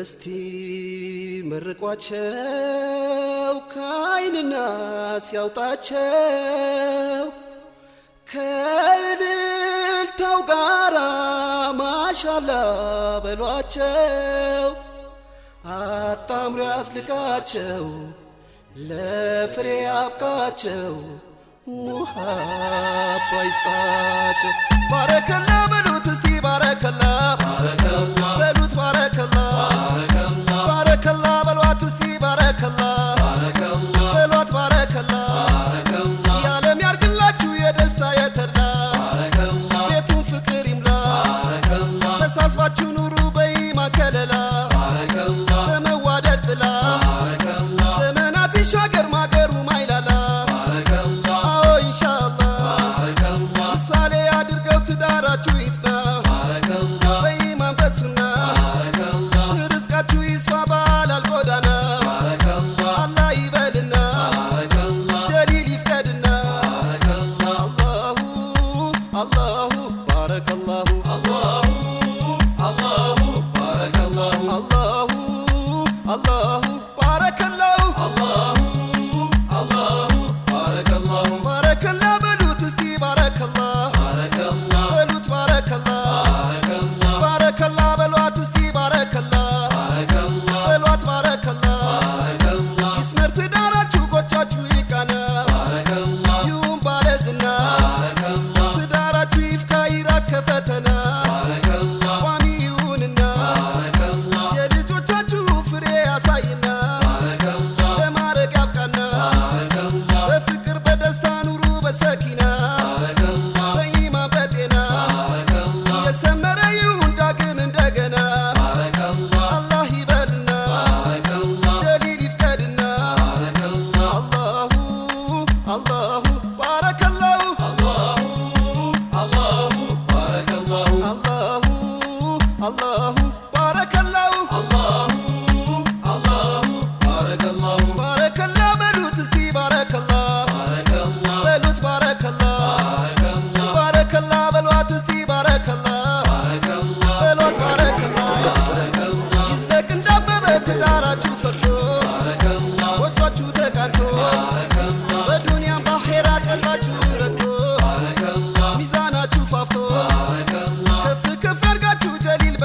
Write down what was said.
እስቲ መርቋቸው ከአይንና ሲያውጣቸው ከእልልታው ጋራ ማሻላ በሏቸው አጣምሮ ያስልቃቸው ለፍሬ አብቃቸው ውሃ ባይስጣቸው ባረከላ በሉት እስቲ ባረከላ በሉት ባረከላ ባረከላ በሏት እስቲ ባረከላ በሏት ባረከላ የዓለም ያርግላችሁ የደስታ የተላ ቤቱን ፍቅር ይምላ ተሳስባችሁ ኑሩ በኢማን ከለላ በመዋደድ ጥላ ዘመናት ይሻገር ማገሩ ማይላላ አዎ ኢንሻአላህ ምሳሌ አድርገው ትዳራችሁ ይጽና በኢማን በሱና ርዝቃችሁ ይስፋ ባላል ጎዳና አላህ ይበልና ጀሊል ይፍቀድና አላሁ አላሁ ባረከላሁ አላሁ አላሁ ባረከላሁ አላሁ አላሁ ባረከላሁ አላሁ አላሁ ባረከላሁ ባረከላ በሉት እስቲ ባረከላ በሉት ባረከላ ባረከላ በሏት እስቲ ባረከላ በሏት ባረከላ ይስመር ትዳራችሁ ጎቻችሁ ይቃና ይሁን ባለዝና ትዳራችሁ ይፍካ ይራቅ ከፈተና ቋሚ ይሁንና የልጆቻችሁ ፍሬ ያሳይና ለማረግ ያብቃና በፍቅር በደስታ ኑሩ በሰኪና በኢማን በጤና የሰመረ ይሁን ዳግም እንደገና አላህ ይበልና ጀሊል ይፍቀድና አላሁ አላሁ ባረከላሁ አላሁ አላሁ ባረከላሁ አላሁ አላሁ ባረከላሁ አላሁ አላሁ ባረከላሁ ባረከላ በሉት እስቲ ባረከላ በሉት ባረከላ ባረከላ በሏት እስቲ ባረከላ በሏት ባረከላ ይዝለቅ እንዳበበ ትዳራችሁ ፈርቶ ጎጇችሁ ተቃንቶ በዱንያም ባኼራ ቀልባችሁ ረግቶ ሚዛናችሁ ፋፍቶ ከፍ ከፍ ያርጋችሁ ጀሊል